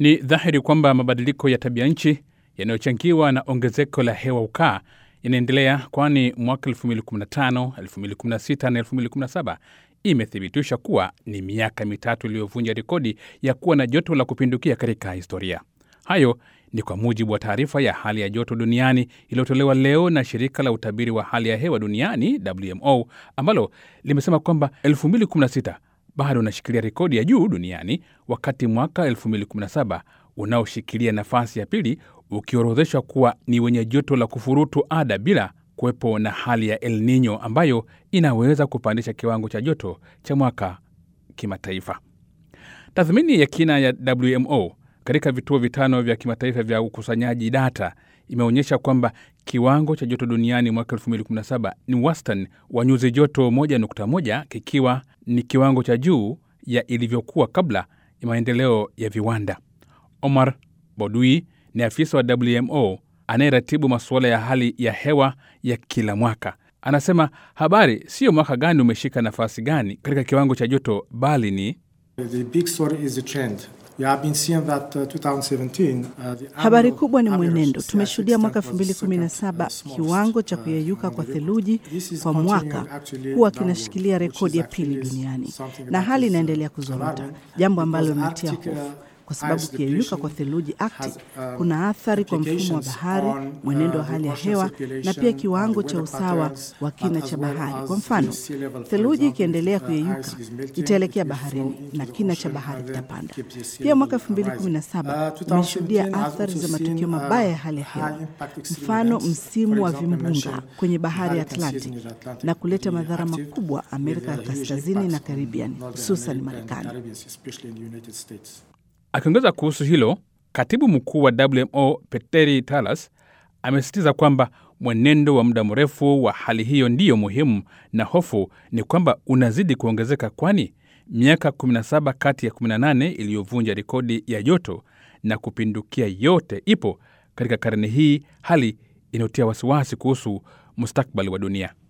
Ni dhahiri kwamba mabadiliko ya tabia nchi yanayochangiwa na ongezeko la hewa ukaa yanaendelea, kwani mwaka 2015, 2016 na 2017 imethibitisha kuwa ni miaka mitatu iliyovunja rekodi ya kuwa na joto la kupindukia katika historia. Hayo ni kwa mujibu wa taarifa ya hali ya joto duniani iliyotolewa leo na shirika la utabiri wa hali ya hewa duniani WMO, ambalo limesema kwamba 2016 bado unashikilia rekodi ya juu duniani, wakati mwaka 2017 unaoshikilia nafasi ya pili ukiorodheshwa kuwa ni wenye joto la kufurutu ada bila kuwepo na hali ya El Nino ambayo inaweza kupandisha kiwango cha joto cha mwaka kimataifa. Tathmini ya kina ya WMO katika vituo vitano vya kimataifa vya ukusanyaji data imeonyesha kwamba kiwango cha joto duniani mwaka 2017 ni wastani wa nyuzi joto 1.1 kikiwa ni kiwango cha juu ya ilivyokuwa kabla ya maendeleo ya viwanda. Omar Bodui ni afisa wa WMO anayeratibu masuala ya hali ya hewa ya kila mwaka. Anasema habari siyo mwaka gani umeshika nafasi gani katika kiwango cha joto, bali ni The big story is the trend. We have been seeing that, uh, 2017, uh, the Habari annual kubwa ni average mwenendo. sea Tumeshuhudia mwaka extent was second, 2017 uh, smallest, kiwango cha uh, kuyeyuka kwa on the theluji This is kwa continuing mwaka actually huwa downward, kinashikilia which rekodi is ya pili actually duniani, something na that hali is, inaendelea uh, kuzorota, alarming jambo ambalo because linatia Arctic, uh, hofu kwa sababu ice kuyeyuka kwa depletion theluji Arctic has, um, kuna athari kwa mfumo wa implications bahari, on, mwenendo wa uh, hali ya the ocean hewa na circulation, pia on kiwango the cha weather usawa patterns, wa but kina as cha well bahari. as Kwa the mfano, sea level, for theluji example, ikiendelea if, uh, kuyeyuka ice is melting, itaelekea it will flow baharini into na the kina cha ocean bahari and then kitapanda. keep the sea Pia mwaka level rising. 2017 Uh, tumeshuhudia 2017 has athari also za matukio seen, uh, mabaya ya hali ya hewa, high impact extreme mfano events. msimu For wa example, vimbunga mention kwenye bahari ya hurricane Atlantic season in Atlantic na kuleta being madhara active makubwa with, Amerika ya uh, huge Kaskazini na impacts on Caribbean, Northern hususan America and Marekani. Caribbean, especially in the United States. Akiongeza kuhusu hilo, katibu mkuu wa WMO Petteri Talas amesisitiza kwamba mwenendo wa muda mrefu wa hali hiyo ndiyo muhimu, na hofu ni kwamba unazidi kuongezeka, kwani miaka 17 kati ya 18 iliyovunja rekodi ya joto na kupindukia yote ipo katika karne hii, hali inayotia wasiwasi kuhusu mustakbali wa dunia.